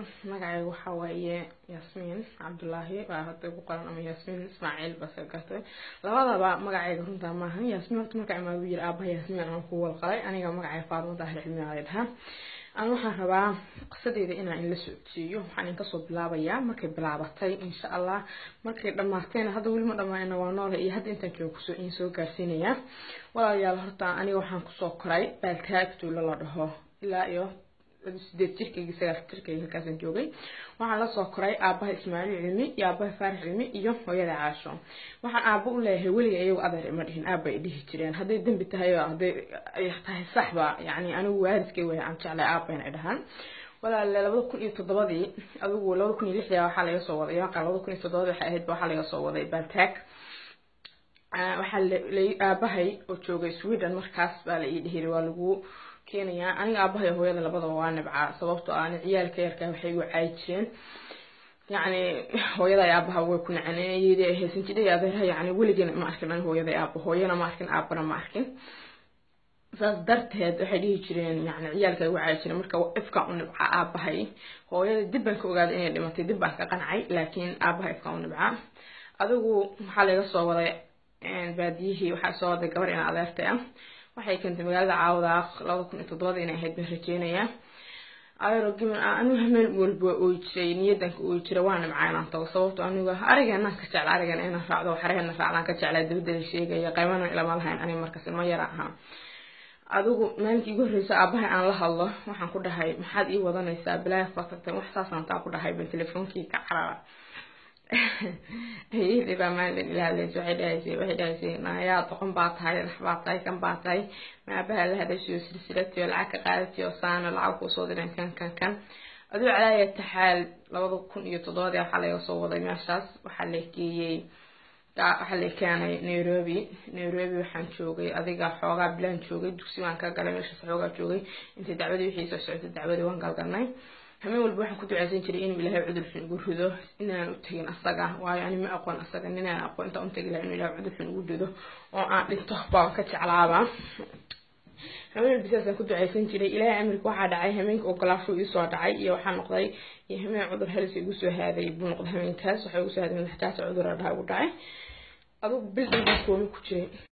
magacayga waxaa waaye yaasmiin cabdulaahi baa hadda ku qoran ama yaasmiin ismaaciil base gartay labadaba magacayga runtaa maahan yaasmiin horta marka imaa u yiri aabaha yaasmiin aan ku walqalay aniga magacay faadmo daahir cilmi aa dhahaa aan waxaan rabaa qisadeeda inaan inla socodsiiyo waxaan in kasoo bilaabayaa markay bilaabatay insha allah markay dhammaatayna hadda weli ma dhammaana waa noole iyo hadda intaan jooga kusoo in soo gaarsiinayaa walaalayaal horta aniga waxaan kusoo koray baaltaag tuulo la dhaho ilaa iyo sideed jirkayga sagaal jirkayga halkaasaan joogay waxaan lasoo koray aabaha ismaaciil cilmi iyo aabaha faarax cilmi iyo hooyada caasho waxaan aaba u leeyahay weliga iyagu adeer ima dhihin aaba ay dhihi jireen hadday dembi tahay oo hadday tahay saxba yacni anigu waalidkay way aan jeclay aabayna dhahaan walaale labada kun iyo toddobadii adigu labada kun iyo lixdii waxaa laga soo waday yaqa labada kun iyo toddobadii waxay ahayd waxaa laga soo waday baltaag waxaa la aabahay oo joogay sweden markaas baa la ii dhihiri waa lagu keenayaa aniga aabahay hooyada labadaba waa nibcaa sababtoo aan ciyaalka yarkaa waxay igu caayi jireen yacni hooyada aabaha way ku nacaneen iyadii ay haysan jiray adeerha yacni weligana ma arkin aniga hooyada aaba hooyana ma arkin aabana ma arkin saas darteed waxay dhihi jireen yani ciyaalka igu caayi jireen marka ifka u nibcaa aabahay hooyada dib baan ka ogaaday inay dhimatay dib baan ka qancay laakiin aabaha ifka u nibcaa adigu waxaa laga soo waday baadiyihii waxaa soo waday gabar ina adeertay ah waxay keentay magaalada caawda labada kun iyo toddobada inay ahayd baan rajeynayaa ayaro gimin anigu hameen walba ooy jiray niyadanka ooy jira waa nimcaa inaan tago sababto anigu arigeenaan ka jecla arigan inaan raacdo waxareena raacdaan ka jeclaa dabadda la sheegaya qaymana ilama lahayn aniga markaas ilma yara ahaa adigu maalinkii igu horreysa aabahay aan la hadlo waxaan ku dhahay maxaad ii wadanaysaa bilaaya baa tagtay wax saasaan taa ku dhahay ban telefoonkii ka carara ayadii baa maalin ila hadlaysa waxay dhahaysay waxay dhahaysay naayaa doqon baa tahay rax baa tahay kan baa tahay maabaha la hadashiyo silsilatiyo lacag ka qaadatiyo saana lacag kuusoo direen kan kan kan aduu calaaya taxaal labada kun iyo toddobadii waxaa laga soo waday meeshaas waxaa la geeyey waxaa la keenay nairobi nairobi waxaan joogay adiga xoogaa bilaan joogay dugsi baan ka galay meeshaas xoogaa joogay intay dacwadii wixii soo socotay dacwadii waan galgalnay hameen walba waxaan ku ducaysan jiray inuu ilaahay cudur xun igu rido inaan u tegin asaga waayo ani ma aqoon asaga ninaan aqoon intaan u tegi laha inuu ilaahay cudur xun igu rido oo aan dhinto baan ka jeclaaba hameen walba sidaasaan ku ducaysan jiray ilaahay amirka waxaa dhacay hameenka ogolaasho iisoo dhacay iyo waxaa noqday iyo hameen cudur halis igu soo haaday buu noqday hameenkaas waxaa igu soo haaday madaxjaasa cudur dhaha igu dhacay adugu bil dhan baan koomi ku jiray